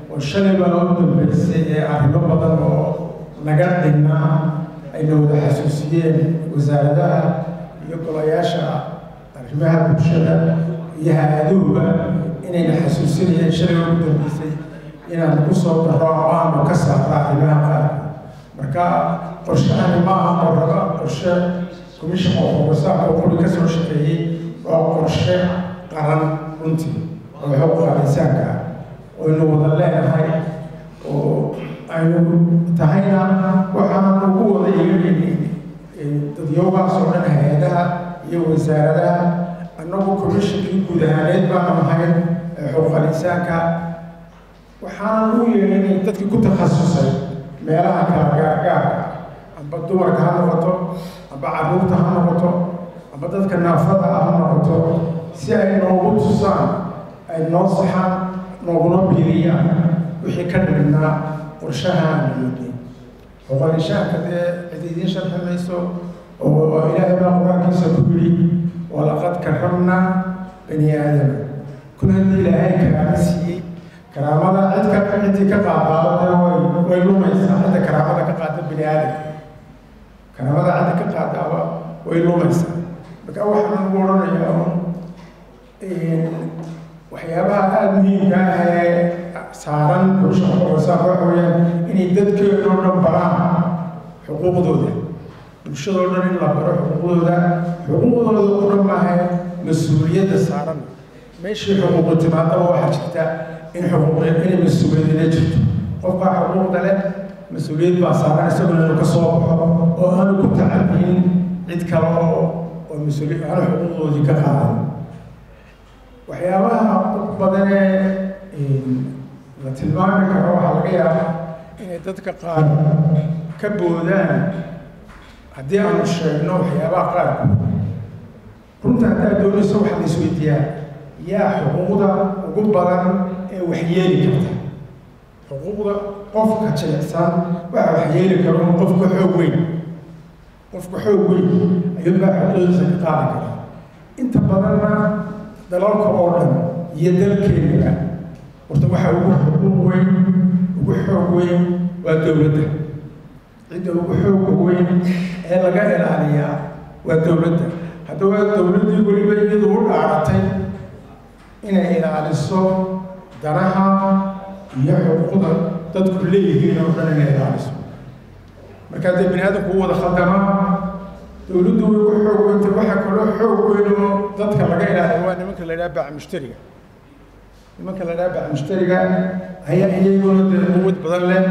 oo shalay baa u dambeysay ee arrimo badan oo naga dhignaa ayna wada xasuusiyeen wasaaradaha iyo golayaasha arrimaha bulshada iyo hay-aduhuba inayna xasuusinayeen shalay ugu dambeysay inaan ku soo daro oo aanu ka saara arrimaha qaarka marka qorshahani ma aha qoraba qorshe commission of oversight oo quri ka soo shaqeeyey waa qorshe qaran runtii oo xuquuqa insaanka ah oynu wada leenahay oo aynu tahayna waxaan ugu wada yeelinay dadyoogaas oo dhan hay-adaha iyo wasaaradaha annagu commissionkii guud ahaaneed baanu ahayn xuquuqa insaanka waxaan ugu yeelinay dadkii ku takhasusay meelaha kala gaargaarka amba dumarka ha noqoto amba carruurta ha noqoto amba dadka naafada ha noqoto si ay noogu tusaan ay noo saxaan nooguna biiriyaan wixii ka dhignaa qorshaha aanu xuquuqalishaanka dee cid idiin sharxi mayso oo ilaahay baa qur-aankiisa ku yidhi walaqad karamnaa bani aadama kun haddii ilaahay karaama siiyey karaamada cid ka ciddii ka qaadqaadade way way lumaysaa cidda karaamada ka qaada bani aadamka karaamada cidda ka qaadaaba way lumaysaa marka waxaan ugu odhanayaa waxyaabaha aada muhiimka ah ee saaran bulsha xuquuqasaaq waxa weeyaan inay dadkeedu oo dhan baraan xuquuqdooda bulshadoo dhan in la baro xuquuqdooda xuquuqdooda oo dhan maaha mas-uuliyadda saaran meeshii xuquuqu timaadaba waxaa jirta in xuquuq inay mas-uuliyadina jirto qofkaa xuquuqda leh mas-uuliyad baa saaran isaguna inuu ka soo baxo oo aanu ku tacabiyin cid kale oo oo mas-uuliy aanu xuquuqdoodii ka qaadan waxyaabaha badanee la tilmaami karo waxaa laga yaabaa inay dadka qaar ka boodaan haddii aanu sheegno waxyaabaha qaarkood runta haddaad doonayso waxaa la isweydiiyaa yaa xuquuqda ugu badan ee waxyeeli karta xuquuqda qofka jilicsan waxa waxyeeli karo qofka xoog weyn qofka xoog weyn ayuunbaa xuquuqdiisa ka qaadi kara inta badanna dalalka oo dhan iyo dalkeenaba horta waxa ugu xuquuq weyn ugu xoog weyn waa dowladda cidda ugu xooga weyn ee laga ilaaliyaa waa dowladda haddaba dowladdii weliba iyadu u dhaaratay inay ilaaliso danaha iyo xuquuqda dadku leeyihiin oo dhan inay ilaaliso markaa dee bini aadamku u wada khaldama dowladdu way ugu xoog weynta waxaa kaloo xoog weyn oo dadka laga ilaaliyo waa nimanka la idhaha baac mushtariga nimanka la idhaha baac mushtariga ayaa iyaguna dee quwad badan leh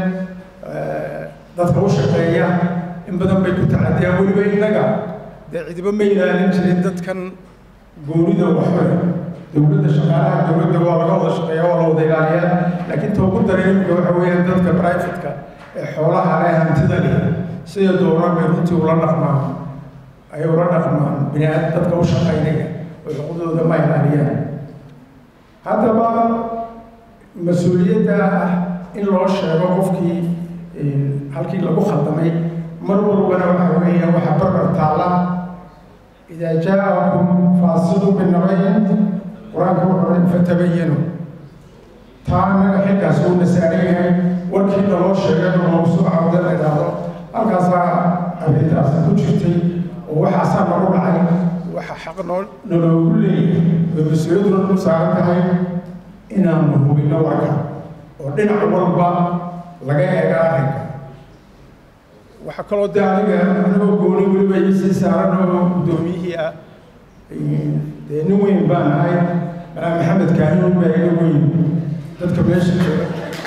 dadka u shaqeeya in badan bay ku tacadiyaan weliba innaga dee cidiba ma ilaalin jirin dadkan goonida waxwe dowladda shaqaalaha dowladda waa laga wada shaqeeya waa la wada ilaaliyaa laakiin ta ugu daran imika waxa weeyaan dadka brivatka ee xoolaha leh hantida leh sida doonaan bay runtii ula dhaqmaan ayay ula dhaqmaan bini aadam dadka u shaqaynaya oo xuquuqdooda ma ilaaliyaan haddaba mas-uuliyadda ah in loo sheego qofkii halkii lagu khaldamay mar walbana waxa weeya waxa barbar taalla idaa jaa-akum faasidu binabayn qur-aanka wuxuu fatabayanu taa annaga xilkaas uu nasaaran yahay warkii naloo sheegay loogu soo cawda la idhaahdo halkaasaa arrintaasi ku jirtay oo waxaasaa nagu dhacay waxa xaq noo naloogu leeyahay oo mas-uuliyaduna ku saaran tahay inaanu hubinno warka oo dhinac walba laga eega arrinka waxaa kaloo dee aniga anigoo gooni weliba isii saaran oo guddoomiyihii ah dee nin weyn baan ahay malaa maxamed kaahin baa iga weyn dadka meesha jooga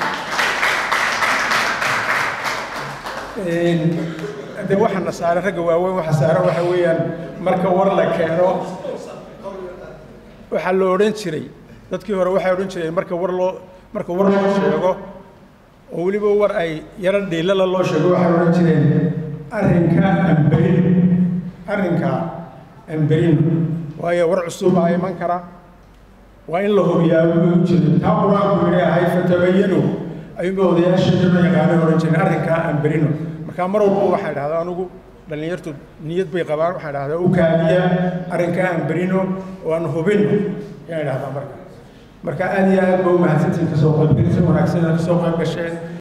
dee waxaana saaran ragga waaweyn waxa saaran waxa weeyaan marka war la keeno waxaa la odhan jiray dadkii hore waxay odhan jireen marka war loo marka war loo sheego oo weliba war ay yaro dhiilala loo sheego waxay odhan jireen arrinka amberin arrinka amberin waayo war cusub aa iman kara waa in la hubiyaa wuu u jiray taa qur-aanku yidhi ahay fatabayanu ayuunba odayaasheeduna yaqaanay odhan jireen arrinkaa amberino markaa mar walba waxaa idhahdaa anugu dhallinyartu niyad bay qabaan waxaa idhahdaa u kaadiya arrinkaa amberino oo aan hubin yaan idhahdaa marka marka aada iyo aad ba u mahadsantihin kasoo qaybgelisay wanaagsan inaad kasoo qayb gasheen